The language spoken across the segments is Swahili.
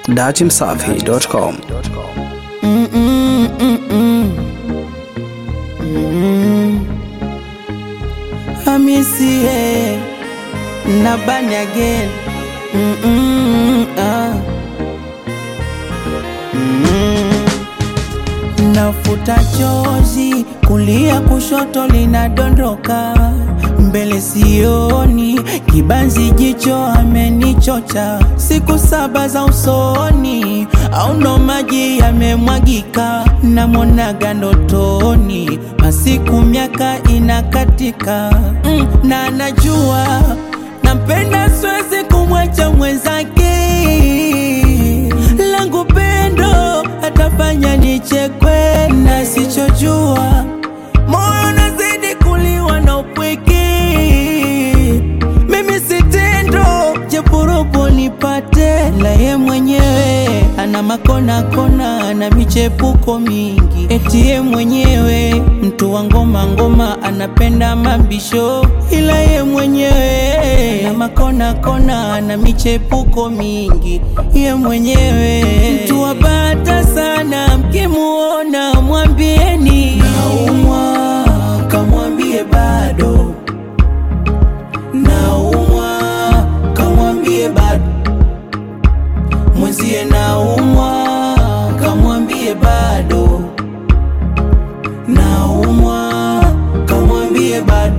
datimsafi.com. Hamisie na bani again mm -mm, ah. mm. Nafuta chozi kulia kushoto linadondoka mbele sioni kibanzi jicho amenichocha siku saba za usoni au ndo maji yamemwagika namwonaga ndotoni masiku miaka inakatika mm, na najua nampenda siwezi kumwacha mwenzake langu pendo atafanya nichekwe na sichojua moyo nazidi kuliwa na upweke mimi sitendo jepuropo nipate la ye mwenyewe ana makona kona na michepuko mingi eti ye mwenyewe mtu wa ngoma ngoma anapenda mabisho ila ye mwenyewe ana makona kona na michepuko mingi ye mwenyewe mtu wabata sana mkimuona mwambieni naumwa kamwambie bado naumwa kamwambie bado mwenzie naumwa kamwambie bado naumwa kamwambie bado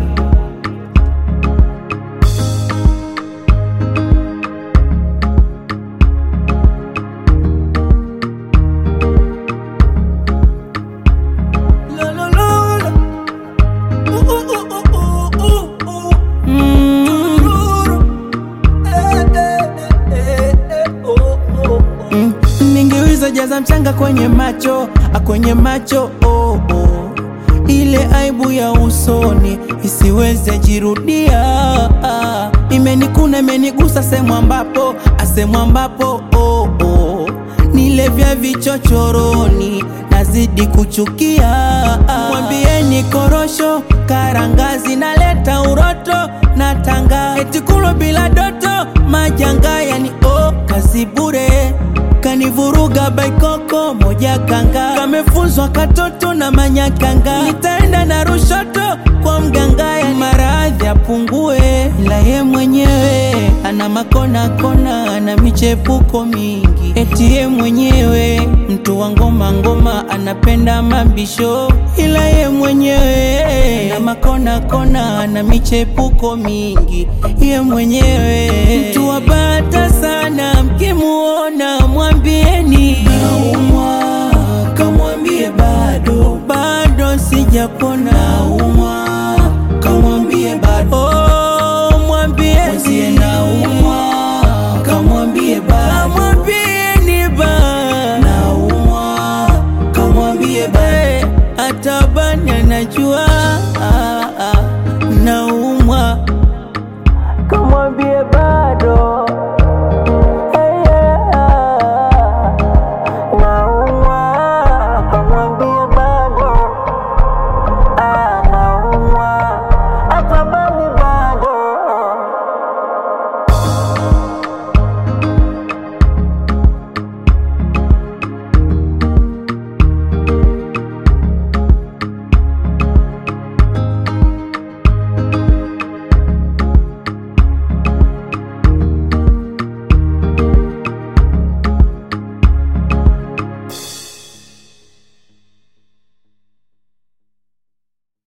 Lo, lo, lo, lo. Uh, uh, uh, uh, uh, uh, uh. Mm. Eh, eh, eh, eh, oh, oh, oh. Mm. Ningeweza jaza mchanga kwenye macho a kwenye macho oh, oh. Ile aibu ya usoni isiweze jirudia ah. Imenikuna imenigusa sehemu ambapo asehemu ambapo oh, oh. Nile vya vichochoroni nazidi kuchukia Mwambieni korosho karangazi naleta uroto na tanga eti kulo bila doto majanga yani oh, kazi bure kanivuruga baikoko moja kanga kamefunzwa katoto na manyakanga nitaenda na rushoto kwa mganga yani maradhi apungue ila ye mwenyewe ana makona kona ana michepuko mingi eti ye mwenyewe mtu wa ngoma ngoma anapenda mabisho ila ye mwenyewe na makona kona ana michepuko mingi ye mwenyewe mtu wa bata sana mkimuona mwambieni naumwa kamwambie bado bado sijapona naumwa kamwambie bado oh, mwambie mwenzie naumwa kamwambie bado kamwambieni ba naumwa kamwambie bado atabani anajua